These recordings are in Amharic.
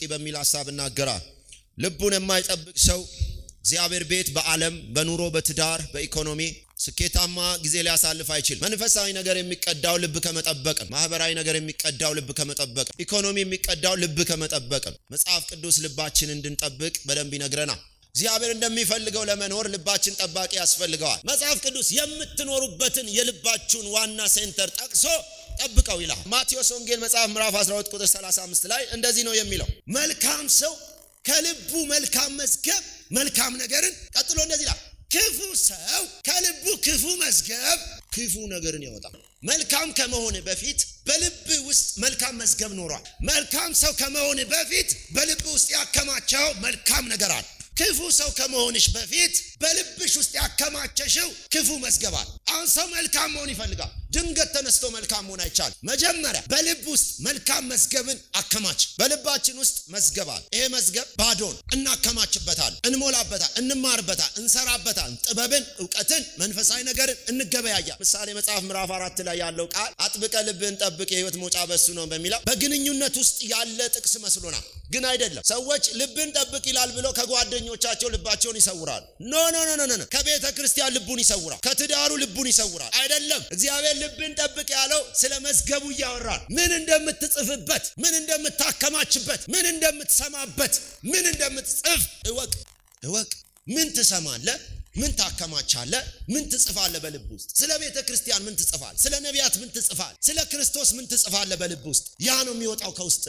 በሚል ሀሳብ እናገራል። ልቡን የማይጠብቅ ሰው እግዚአብሔር ቤት በዓለም በኑሮ በትዳር በኢኮኖሚ ስኬታማ ጊዜ ሊያሳልፍ አይችልም። መንፈሳዊ ነገር የሚቀዳው ልብ ከመጠበቅ ነው። ማህበራዊ ነገር የሚቀዳው ልብ ከመጠበቅ ነው። ኢኮኖሚ የሚቀዳው ልብ ከመጠበቅ ነው። መጽሐፍ ቅዱስ ልባችን እንድንጠብቅ በደንብ ይነግረናል። እግዚአብሔር እንደሚፈልገው ለመኖር ልባችን ጠባቂ ያስፈልገዋል። መጽሐፍ ቅዱስ የምትኖሩበትን የልባችሁን ዋና ሴንተር ጠቅሶ ጠብቀው ይላል። ማቴዎስ ወንጌል መጽሐፍ ምዕራፍ 12 ቁጥር 35 ላይ እንደዚህ ነው የሚለው መልካም ሰው ከልቡ መልካም መዝገብ መልካም ነገርን ቀጥሎ እንደዚህ ይላል ክፉ ሰው ከልቡ ክፉ መዝገብ ክፉ ነገርን ያወጣል። መልካም ከመሆን በፊት በልብ ውስጥ መልካም መዝገብ ኖሯል። መልካም ሰው ከመሆን በፊት በልብ ውስጥ ያከማቸው መልካም ነገር አለ። ክፉ ሰው ከመሆንሽ በፊት በልብሽ ውስጥ ያከማቸሽው ክፉ መዝገባል። አሁን ሰው መልካም መሆን ይፈልጋል። ድንገት ተነስቶ መልካም መሆን አይቻልም። መጀመሪያ በልብ ውስጥ መልካም መዝገብን አከማች። በልባችን ውስጥ መዝገባል። ይሄ መዝገብ ባዶን እናከማችበታል፣ እንሞላበታል፣ እንማርበታል፣ እንሰራበታል። ጥበብን፣ እውቀትን፣ መንፈሳዊ ነገርን እንገበያያል። ምሳሌ መጽሐፍ ምዕራፍ አራት ላይ ያለው ቃል አጥብቀ ልብን ጠብቅ የህይወት መውጫ በሱ ነው በሚለው በግንኙነት ውስጥ ያለ ጥቅስ መስሎናል፣ ግን አይደለም። ሰዎች ልብን ጠብቅ ይላል ብሎ ከጓደኞቻቸው ልባቸውን ይሰውራሉ። ኖ ኖ ኖ ኖ ከቤተ ክርስቲያን ልቡን ይሰውራል፣ ከትዳሩ ልቡን ይሰውራል። አይደለም እግዚአብሔር ልብን ጠብቅ ያለው ስለ መዝገቡ እያወራል። ምን እንደምትጽፍበት፣ ምን እንደምታከማችበት፣ ምን እንደምትሰማበት፣ ምን እንደምትጽፍ እወቅ እወቅ። ምን ትሰማለህ? ምን ታከማቻለህ? ምን ትጽፋለህ? በልብ ውስጥ ስለ ቤተ ክርስቲያን ምን ትጽፋል? ስለ ነቢያት ምን ትጽፋል? ስለ ክርስቶስ ምን ትጽፋለህ? በልብ ውስጥ ያ ነው የሚወጣው ከውስጥ።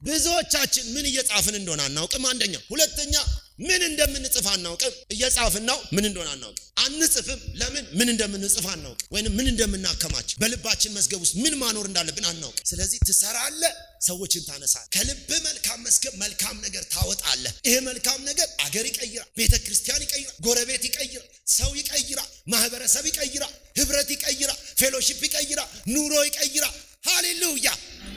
ብዙዎቻችን ምን እየጻፍን እንደሆነ አናውቅም። አንደኛ። ሁለተኛ ምን እንደምንጽፍ አናውቅም። እየጻፍን ነው፣ ምን እንደሆነ አናውቅም። አንጽፍም። ለምን? ምን እንደምንጽፍ አናውቅም፣ ወይንም ምን እንደምናከማች በልባችን መዝገብ ውስጥ ምን ማኖር እንዳለብን አናውቅም። ስለዚህ ትሰራለህ፣ ሰዎችን ታነሳለህ። ከልብ መልካም መዝገብ መልካም ነገር ታወጣለህ። ይሄ መልካም ነገር አገር ይቀይራል፣ ቤተ ክርስቲያን ይቀይራል፣ ጎረቤት ይቀይራል፣ ሰው ይቀይራል፣ ማህበረሰብ ይቀይራል፣ ህብረት ይቀይራል፣ ፌሎሺፕ ይቀይራል፣ ኑሮ ይቀይራል። ሃሌሉያ!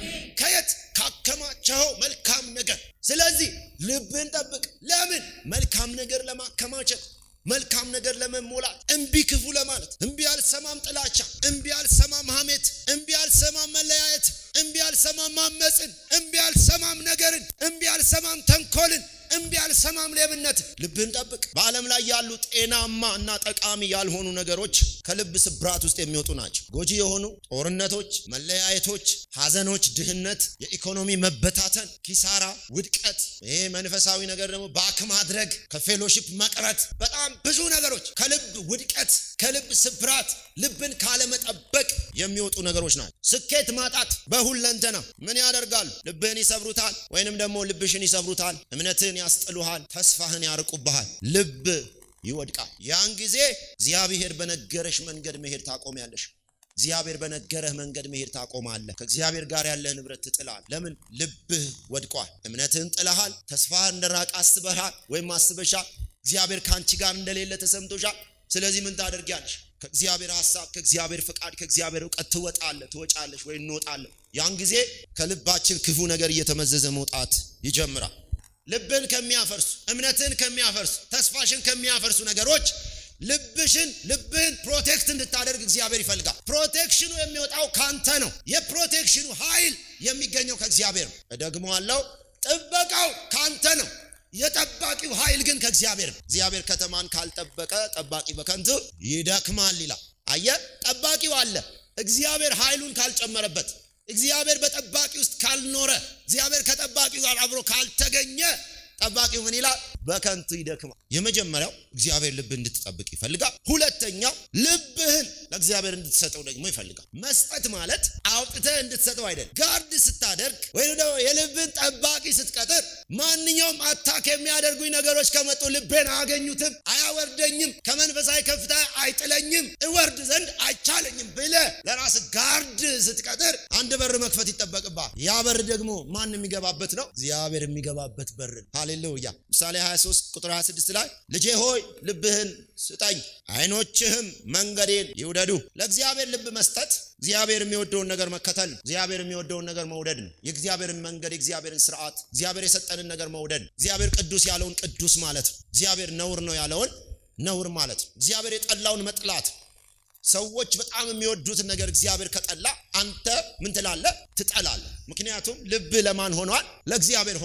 ከየት ካከማቸው መልካም ነገር። ስለዚህ ልብን ጠብቅ። ለምን? መልካም ነገር ለማከማቸት መልካም ነገር ለመሞላት እምቢ ክፉ ለማለት እምቢ አልሰማም ጥላቻ፣ እምቢ አልሰማም ሐሜት፣ እምቢ አልሰማም መለያየት፣ እምቢ አልሰማም ማመፅን፣ እምቢ አልሰማም ነገርን፣ እምቢ አልሰማም ተንኮልን፣ እምቢ አልሰማም ሌብነት። ልብህን ጠብቅ። በዓለም ላይ ያሉ ጤናማ እና ጠቃሚ ያልሆኑ ነገሮች ከልብ ስብራት ውስጥ የሚወጡ ናቸው። ጎጂ የሆኑ ጦርነቶች፣ መለያየቶች፣ ሐዘኖች፣ ድህነት፣ የኢኮኖሚ መበታተን፣ ኪሳራ፣ ውድቀት፣ ይሄ መንፈሳዊ ነገር ደግሞ ባክ ማድረግ፣ ከፌሎሺፕ መቅረት፣ በጣም ብዙ ነገሮች ከልብ ውድቀት፣ ከልብ ስብራት፣ ልብን ካለመጠበቅ የሚወጡ ነገሮች ናቸው። ስኬት ማጣት በሁለንተና ምን ያደርጋሉ? ልብህን ይሰብሩታል፣ ወይንም ደግሞ ልብሽን ይሰብሩታል። እምነትህን ያስጥሉሃል፣ ተስፋህን ያርቁብሃል፣ ልብ ይወድቃል። ያን ጊዜ እግዚአብሔር በነገረሽ መንገድ መሄድ ታቆሚያለሽ። እግዚአብሔር በነገረህ መንገድ መሄድ ታቆማለህ። ከእግዚአብሔር ጋር ያለህ ንብረት ትጥላል። ለምን? ልብህ ወድቋል። እምነትህን ጥለሃል። ተስፋህ እንደራቅ አስበሃል ወይም አስበሻል። እግዚአብሔር ከአንቺ ጋር እንደሌለ ተሰምቶሻል። ስለዚህ ምን ታደርጊያለሽ? ከእግዚአብሔር ሀሳብ፣ ከእግዚአብሔር ፍቃድ፣ ከእግዚአብሔር እውቀት ትወጣለህ፣ ትወጫለሽ ወይ እንወጣለን። ያን ጊዜ ከልባችን ክፉ ነገር እየተመዘዘ መውጣት ይጀምራል። ልብን ከሚያፈርሱ እምነትን ከሚያፈርሱ ተስፋሽን ከሚያፈርሱ ነገሮች ልብሽን ልብህን ፕሮቴክት እንድታደርግ እግዚአብሔር ይፈልጋል። ፕሮቴክሽኑ የሚወጣው ካንተ ነው። የፕሮቴክሽኑ ኃይል የሚገኘው ከእግዚአብሔር ነው። እደግመዋለሁ፣ ጥበቃው ካንተ ነው። የጠባቂው ኃይል ግን ከእግዚአብሔር ነው። እግዚአብሔር ከተማን ካልጠበቀ ጠባቂ በከንቱ ይደክማል ይላል። አየ ጠባቂው አለ። እግዚአብሔር ኃይሉን ካልጨመረበት እግዚአብሔር በጠባቂ ውስጥ ካልኖረ እግዚአብሔር ከጠባቂው ጋር አብሮ ካልተገኘ ጠባቂው ምን ይላል? በከንቱ ይደክማል። የመጀመሪያው እግዚአብሔር ልብ እንድትጠብቅ ይፈልጋል። ሁለተኛው ልብህን ለእግዚአብሔር እንድትሰጠው ደግሞ ይፈልጋል። መስጠት ማለት አውጥተህ እንድትሰጠው አይደለም። ጋርድ ስታደርግ ወይም ደግሞ የልብን ጠባቂ ስትቀጥር ማንኛውም አታክ የሚያደርጉኝ ነገሮች ከመጡ ልቤን አያገኙትም፣ አያወርደኝም፣ ከመንፈሳዊ ከፍታ አይጥለኝም፣ እወርድ ዘንድ አይቻለኝም ብለህ ለራስ ጋርድ ስትቀጥር አንድ በር መክፈት ይጠበቅብሃል። ያ በር ደግሞ ማን የሚገባበት ነው? እግዚአብሔር የሚገባበት በር ነው። ሃሌሉያ። ምሳሌ 23 ቁጥር 26 ላይ ልጄ ሆይ ልብህን ስጠኝ፣ አይኖችህም መንገዴን ይውደዱ። ለእግዚአብሔር ልብ መስጠት እግዚአብሔር የሚወደውን ነገር መከተል ነው። እግዚአብሔር የሚወደውን ነገር መውደድ ነው። የእግዚአብሔርን መንገድ፣ የእግዚአብሔርን ስርዓት፣ እግዚአብሔር የሰጠንን ነገር መውደድ ነው። እግዚአብሔር ቅዱስ ያለውን ቅዱስ ማለት ነው። እግዚአብሔር ነውር ነው ያለውን ነውር ማለት ነው። እግዚአብሔር የጠላውን መጥላት ሰዎች በጣም የሚወዱትን ነገር እግዚአብሔር ከጠላ አንተ ምን ትላለህ? ትጠላለህ። ምክንያቱም ልብ ለማን ሆኗል? ለእግዚአብሔር ሆኗል።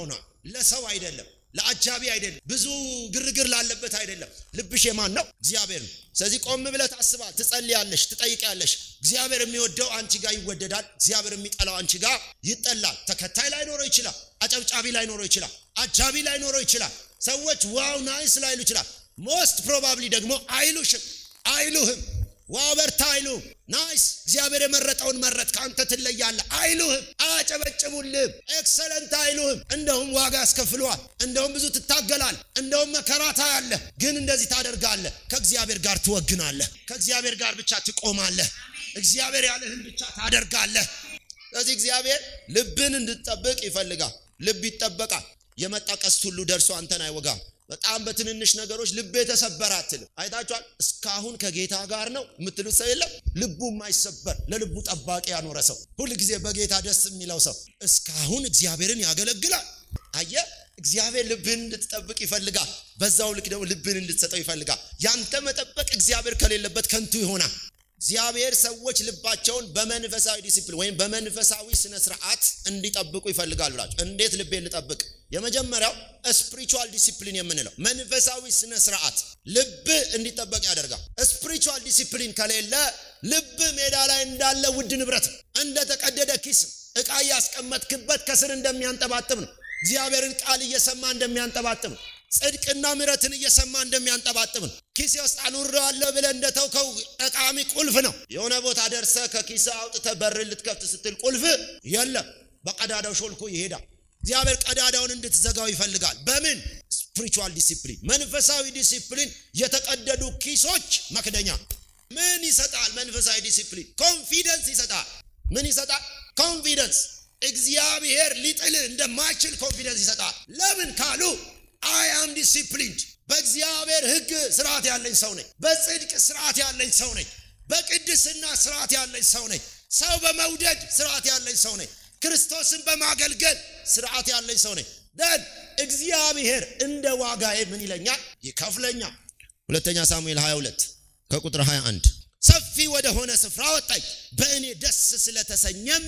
ለሰው አይደለም፣ ለአጃቢ አይደለም፣ ብዙ ግርግር ላለበት አይደለም። ልብሽ የማን ነው? እግዚአብሔር ነው። ስለዚህ ቆም ብለህ ታስባል፣ ትጸልያለሽ፣ ትጠይቂያለሽ። እግዚአብሔር የሚወደው አንቺ ጋር ይወደዳል። እግዚአብሔር የሚጠላው አንቺ ጋር ይጠላል። ተከታይ ላይኖረው ይችላል። አጨብጫቢ ላይኖረው ይችላል። አጃቢ ላይኖረው ይችላል። ሰዎች ዋው ናይስ ላይሉ ይችላል። ሞስት ፕሮባብሊ ደግሞ አይሉሽም፣ አይሉህም ዋው በርታ አይሉህም። ናይስ እግዚአብሔር የመረጠውን መረጥ ከአንተ ትለያለህ አይሉህም። አያጨበጭቡልህም። ኤክሰለንት አይሉህም። እንደውም ዋጋ ያስከፍለዋል። እንደውም ብዙ ትታገላል። እንደውም መከራ ታያለህ። ግን እንደዚህ ታደርጋለህ። ከእግዚአብሔር ጋር ትወግናለህ። ከእግዚአብሔር ጋር ብቻ ትቆማለህ። እግዚአብሔር ያለህን ብቻ ታደርጋለህ። ስለዚህ እግዚአብሔር ልብን እንድትጠብቅ ይፈልጋል። ልብ ይጠበቃል። የመጣ ቀስት ሁሉ ደርሶ አንተን አይወጋም። በጣም በትንንሽ ነገሮች ልብ የተሰበረ አትልም። አይታችኋል። እስካሁን ከጌታ ጋር ነው የምትሉት ሰው የለም። ልቡ የማይሰበር ለልቡ ጠባቂ ያኖረ ሰው፣ ሁል ጊዜ በጌታ ደስ የሚለው ሰው እስካሁን እግዚአብሔርን ያገለግላል። አየ እግዚአብሔር ልብን እንድትጠብቅ ይፈልጋል። በዛው ልክ ደግሞ ልብን እንድትሰጠው ይፈልጋል። ያንተ መጠበቅ እግዚአብሔር ከሌለበት ከንቱ ይሆናል። እግዚአብሔር ሰዎች ልባቸውን በመንፈሳዊ ዲሲፕሊን ወይም በመንፈሳዊ ስነ ስርዓት እንዲጠብቁ ይፈልጋል ብላችሁ እንዴት ልቤን ልጠብቅ? የመጀመሪያው ስፒሪቹዋል ዲሲፕሊን የምንለው መንፈሳዊ ስነ ስርዓት ልብ እንዲጠበቅ ያደርጋል። ስፒሪቹዋል ዲሲፕሊን ከሌለ ልብ ሜዳ ላይ እንዳለ ውድ ንብረት እንደተቀደደ ኪስ እቃ እያስቀመጥክበት ከስር እንደሚያንጠባጥብ ነው። እግዚአብሔርን ቃል እየሰማ እንደሚያንጠባጥብ ነው። ጽድቅና ምሕረትን እየሰማ እንደሚያንጠባጥብ ነው። ኪሴ ውስጥ አኑሬዋለሁ ብለህ እንደተውከው ጠቃሚ ቁልፍ ነው። የሆነ ቦታ ደርሰህ ከኪስ አውጥተህ በር ልትከፍት ስትል ቁልፍ የለም፣ በቀዳዳው ሾልኮ ይሄዳል። እግዚአብሔር ቀዳዳውን እንድትዘጋው ይፈልጋል። በምን ስፒሪቹዋል ዲሲፕሊን፣ መንፈሳዊ ዲሲፕሊን። የተቀደዱ ኪሶች መክደኛ ምን ይሰጣል? መንፈሳዊ ዲሲፕሊን ኮንፊደንስ ይሰጣል። ምን ይሰጣል? ኮንፊደንስ። እግዚአብሔር ሊጥልህ እንደማይችል ኮንፊደንስ ይሰጣል። ለምን ካሉ አይ አም ዲሲፕሊንድ በእግዚአብሔር ሕግ ስርዓት ያለኝ ሰው ነኝ። በጽድቅ ስርዓት ያለኝ ሰው ነኝ። በቅድስና ስርዓት ያለኝ ሰው ነኝ። ሰው በመውደድ ስርዓት ያለኝ ሰው ነኝ። ክርስቶስን በማገልገል ስርዓት ያለኝ ሰው ነኝ። ደን እግዚአብሔር እንደ ዋጋዬ ምን ይለኛል? ይከፍለኛል። ሁለተኛ ሳሙኤል 22 ከቁጥር 21 ሰፊ ወደ ሆነ ስፍራ ወጣኝ፣ በእኔ ደስ ስለተሰኘም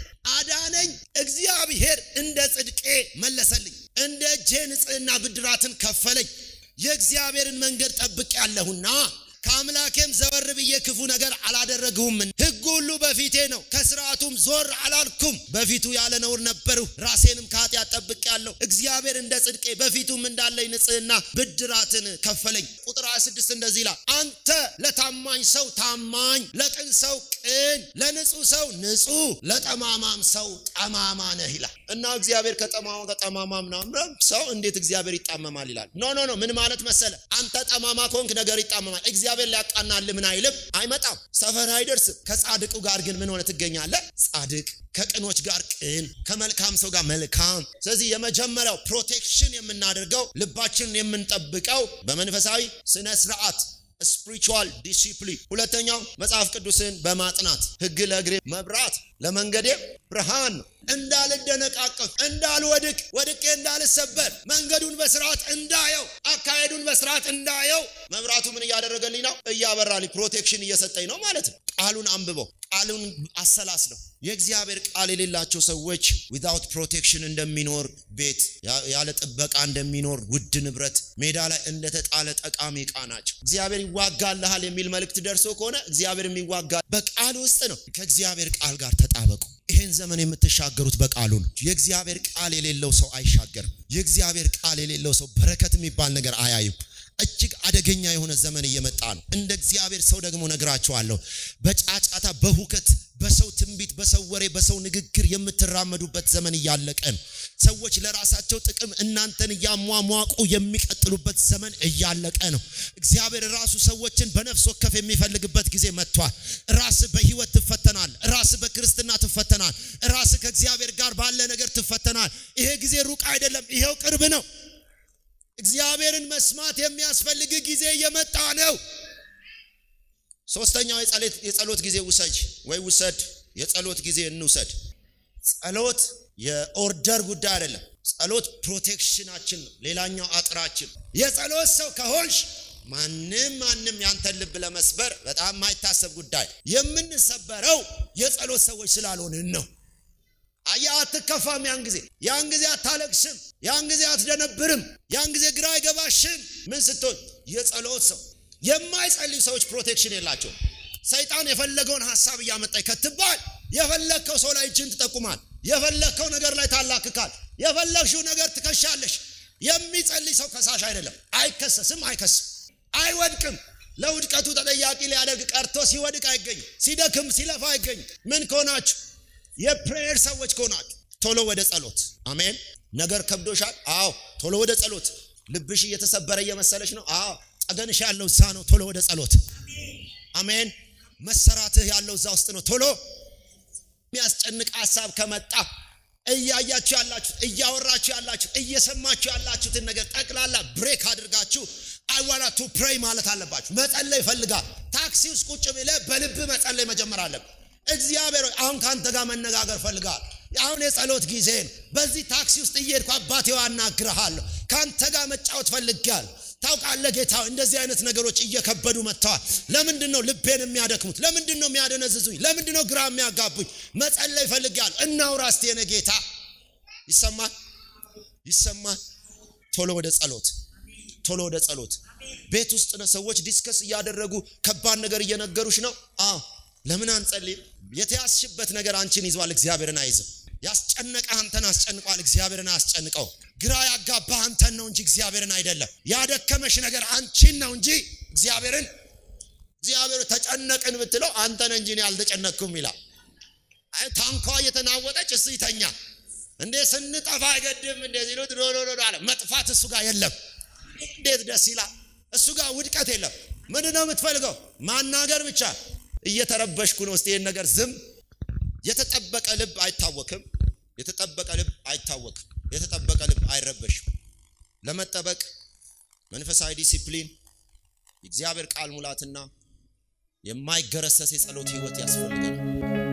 አዳነኝ። እግዚአብሔር እንደ ጽድቄ መለሰልኝ፣ እንደ እጄ ንጽሕና ብድራትን ከፈለኝ። የእግዚአብሔርን መንገድ ጠብቅ ያለሁና ከአምላኬም ዘወር ብዬ ክፉ ነገር አላደረግሁም። ሕግ ሁሉ በፊቴ ነው፣ ከስርዓቱም ዞር አላልኩም። በፊቱ ያለ ነውር ነበርሁ፣ ራሴንም ከኃጢአት ጠብቅ ያለሁ። እግዚአብሔር እንደ ጽድቄ በፊቱም እንዳለኝ ንጽሕና ብድራትን ከፈለኝ። ቁጥር 26 እንደዚህ ይላል፣ አንተ ለታማኝ ሰው ታማኝ፣ ለቅን ሰው ቅን፣ ለንጹህ ሰው ንጹህ፣ ለጠማማም ሰው ጠማማ ነህ ይላል እና እግዚአብሔር ከጠማማ ከጠማማ ምናምን ሰው እንዴት እግዚአብሔር ይጣመማል ይላል። ኖ ኖ ኖ ምን ማለት መሰለ፣ አንተ ጠማማ ከሆንክ ነገር ይጣመማል። እግዚአብሔር ሊያቃናል ምን አይልም፣ አይመጣም፣ ሰፈር አይደርስም። ከጻድቁ ጋር ግን ምን ሆነ ትገኛለህ? ጻድቅ ከቅኖች ጋር ቅን፣ ከመልካም ሰው ጋር መልካም። ስለዚህ የመጀመሪያው ፕሮቴክሽን የምናደርገው ልባችንን የምንጠብቀው በመንፈሳዊ ስነ ስርዓት ስፒሪቹዋል ዲሲፕሊን። ሁለተኛው መጽሐፍ ቅዱስን በማጥናት ሕግ ለእግሬ መብራት ለመንገዴ ብርሃን ነው። እንዳልደነቃቀፍ፣ እንዳልወድቅ፣ ወድቄ እንዳልሰበር፣ መንገዱን በስርዓት እንዳየው፣ አካሄዱን በስርዓት እንዳየው መብራቱ ምን እያደረገልኝ ነው? እያበራልኝ፣ ፕሮቴክሽን እየሰጠኝ ነው ማለት ነው። ቃሉን አንብበው፣ ቃሉን አሰላስለው። የእግዚአብሔር ቃል የሌላቸው ሰዎች ዊዛውት ፕሮቴክሽን እንደሚኖር ቤት ያለ ጥበቃ እንደሚኖር ውድ ንብረት ሜዳ ላይ እንደተጣለ ጠቃሚ ዕቃ ናቸው። እግዚአብሔር ይዋጋልሃል የሚል መልእክት ደርሶ ከሆነ እግዚአብሔር የሚዋጋ በቃል ውስጥ ነው። ከእግዚአብሔር ቃል ጋር ተጣበቁ። ይህን ዘመን የምትሻገሩት በቃሉ ነው። የእግዚአብሔር ቃል የሌለው ሰው አይሻገርም። የእግዚአብሔር ቃል የሌለው ሰው በረከት የሚባል ነገር አያይም። እጅግ አደገኛ የሆነ ዘመን እየመጣ ነው። እንደ እግዚአብሔር ሰው ደግሞ ነግራችኋለሁ። በጫጫታ በሁከት በሰው ትንቢት፣ በሰው ወሬ፣ በሰው ንግግር የምትራመዱበት ዘመን እያለቀ ነው። ሰዎች ለራሳቸው ጥቅም እናንተን እያሟሟቁ የሚቀጥሉበት ዘመን እያለቀ ነው። እግዚአብሔር ራሱ ሰዎችን በነፍስ ወከፍ የሚፈልግበት ጊዜ መጥቷል። ራስ በህይወት ትፈተናል። ራስ በክርስትና ትፈተናል። ራስ ከእግዚአብሔር ጋር ባለ ነገር ትፈተናል። ይሄ ጊዜ ሩቅ አይደለም፣ ይሄው ቅርብ ነው። እግዚአብሔርን መስማት የሚያስፈልግ ጊዜ እየመጣ ነው። ሶስተኛው የጸሎት ጊዜ ውሰጅ ወይ ውሰድ። የጸሎት ጊዜ እንውሰድ። ጸሎት የኦርደር ጉዳይ አይደለም። ጸሎት ፕሮቴክሽናችን ነው። ሌላኛው አጥራችን። የጸሎት ሰው ከሆንሽ ማንም ማንም ያንተን ልብ ለመስበር በጣም የማይታሰብ ጉዳይ። የምንሰበረው የጸሎት ሰዎች ስላልሆንን ነው። አያ አትከፋም። ያን ጊዜ ያን ጊዜ አታለቅስም። ያን ጊዜ አትደነብርም። ያን ጊዜ ግራ አይገባሽም። ምን ስትሆን የጸሎት ሰው። የማይጸልዩ ሰዎች ፕሮቴክሽን የላቸው። ሰይጣን የፈለገውን ሀሳብ እያመጣ ይከትባል። የፈለግከው ሰው ላይ እጅን ትጠቁማል። የፈለግከው ነገር ላይ ታላክካል። የፈለግሽው ነገር ትከሻለሽ። የሚጸልይ ሰው ከሳሽ አይደለም። አይከሰስም፣ አይከስም፣ አይወድቅም። ለውድቀቱ ተጠያቂ ሊያደርግ ቀርቶ ሲወድቅ አይገኝም። ሲደክም ሲለፋ አይገኝም። ምን ከሆናችሁ የፕሬየር ሰዎች ከሆናችሁ ቶሎ ወደ ጸሎት። አሜን። ነገር ከብዶሻል? አዎ፣ ቶሎ ወደ ጸሎት። ልብሽ እየተሰበረ እየመሰለች ነው? አዎ፣ ጠገንሽ ያለው እዛ ነው። ቶሎ ወደ ጸሎት። አሜን። መሰራትህ ያለው እዛ ውስጥ ነው። ቶሎ የሚያስጨንቅ ሀሳብ ከመጣ እያያችሁ ያላችሁት እያወራችሁ ያላችሁት እየሰማችሁ ያላችሁትን ነገር ጠቅላላ ብሬክ አድርጋችሁ አይዋና ቱ ፕሬይ ማለት አለባችሁ። መጸለይ ይፈልጋል። ታክሲ ውስጥ ቁጭ ብለህ በልብ መጸለይ መጀመር አለብህ። እግዚአብሔር አሁን ከአንተ ጋር መነጋገር ፈልጋል። አሁን የጸሎት ጊዜ ነው። በዚህ ታክሲ ውስጥ እየሄድኩ አባቴ አናግርሃለሁ። ከአንተ ጋር መጫወት ፈልጋል። ታውቃለህ ጌታ፣ እንደዚህ አይነት ነገሮች እየከበዱ መጥተዋል። ለምንድን ነው ልቤን የሚያደክሙት? ለምንድን ነው የሚያደነዝዙኝ? ለምንድን ነው ግራ የሚያጋቡኝ? መጸለይ ፈልጋለሁ። እናውራ እስቲ የኔ ጌታ። ይሰማል፣ ይሰማል። ቶሎ ወደ ጸሎት፣ ቶሎ ወደ ጸሎት። ቤት ውስጥ ነው ሰዎች ዲስከስ እያደረጉ ከባድ ነገር እየነገሩሽ ነው። አዎ ለምን አንጸልይም? የተያዝሽበት ነገር አንቺን ይዟል፣ እግዚአብሔርን አይዝም። ያስጨነቀ አንተን አስጨንቋል፣ እግዚአብሔርን አያስጨንቀው። ግራ ያጋባህ አንተን ነው እንጂ እግዚአብሔርን አይደለም። ያደከመሽ ነገር አንቺን ነው እንጂ እግዚአብሔርን እግዚአብሔር ተጨነቅን ብትለው አንተን እንጂ እኔ አልተጨነቅኩም ይላል። ታንኳ እየተናወጠች እሱ ይተኛ እንዴ ስንጠፋ አይገድም እንደዚህ ነው ዶዶዶ አለ። መጥፋት እሱ ጋር የለም። እንዴት ደስ ይላል! እሱ ጋር ውድቀት የለም። ምንድን ነው የምትፈልገው? ማናገር ብቻ እየተረበሽኩ ነው። እስቲ ይህን ነገር ዝም። የተጠበቀ ልብ አይታወክም። የተጠበቀ ልብ አይታወክም። የተጠበቀ ልብ አይረበሽም። ለመጠበቅ መንፈሳዊ ዲሲፕሊን፣ የእግዚአብሔር ቃል ሙላትና የማይገረሰስ የጸሎት ህይወት ያስፈልገናል።